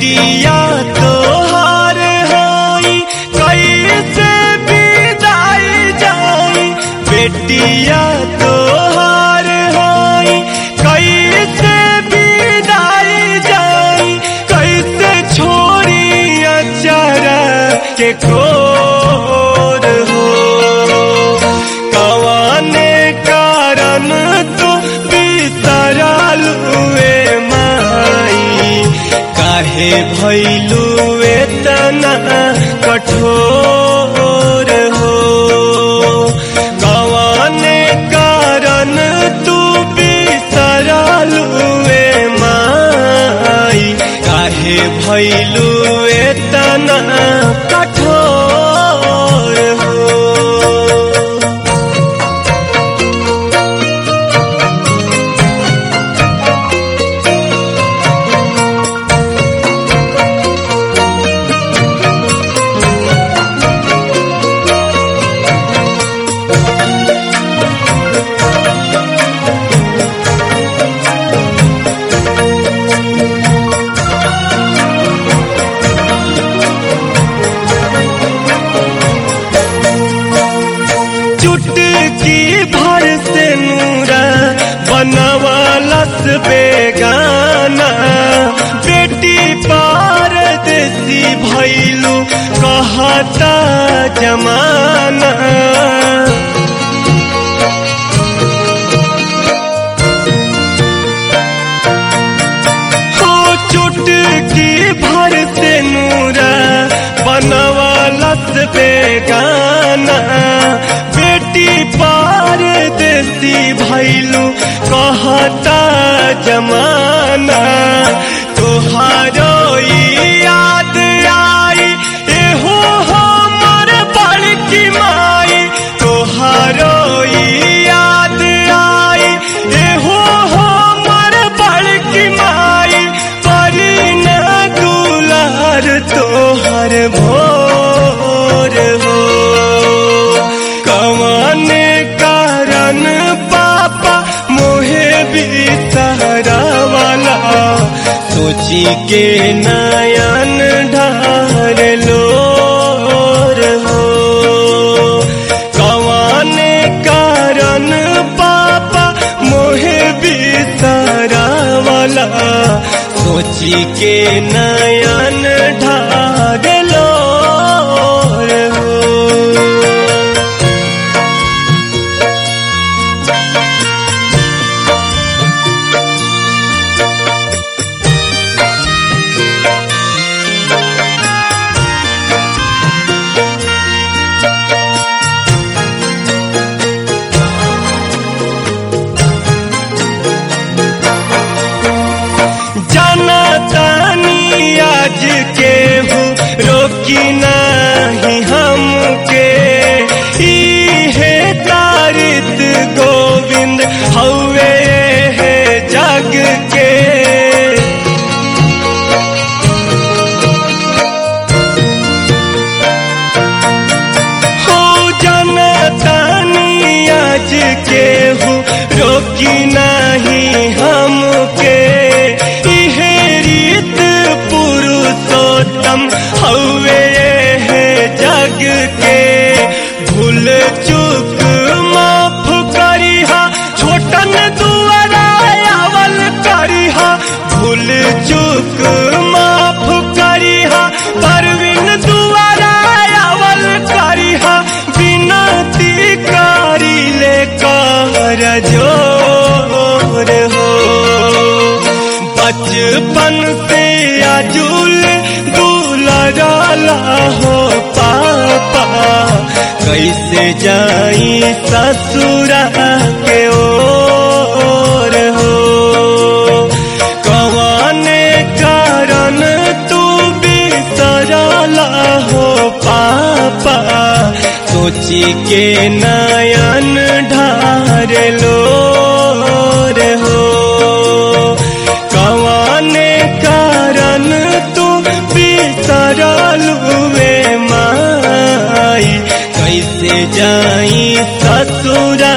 बेटिया तोहार होई कैसे विदाई जाई बेटिया तोहार होई कैसे विदाई जाई कैसे छोड़ी अचारा के कोर हो कवाने कारण तो बिसरल हुए माई काहे भैलू तना कठोर हो कवाने कारण तू बिसरल हुए माई काहे भैलू तना कठोर हो चुटकी भर से नूरा बनवालस बेगाना बेटी पार देसी भैलू कहता जमाना हो चुटकी भर से नूरा बनवालस बेगाना बेटी पार देसी भैलू कहता जमाना तोहारो ई याद आई एहो हमर बड़की माई तोहारो ई याद आई एहो हमर बड़की माई परी न दुलार तोहर भोर हो कवाने कारण पापा मोहे भी सहारा वाला सोची के नयन ढार लोर हो कवाने कारण पापा मोहे भी सहारा वाला सोची के नयन ढार लोर हो जाना तानी आज के हूँ रोकी नहीं हमके इहे तारित गोविंद हवे है जग के हो जाना तानी आज के हूँ रोकी नहीं हमके इहे रीत पुरुषोत्तम हवे है जग के भूल चूक माफ करिहा छोटन दुआरा आवल करिहा भूल चूक माफ करिहा परवीन दुआरा आवल करिहा विनती करी ले कर जोर हो बचपन से आजुल दुलराला हो पापा कैसे जाई ससुरा के ओर हो कवाने कारण तू बिसरला हो पापा सोची के नयन ढार लोर हो कवाने कारण तू बिसरल हुए माई कैसे जाई ससुरा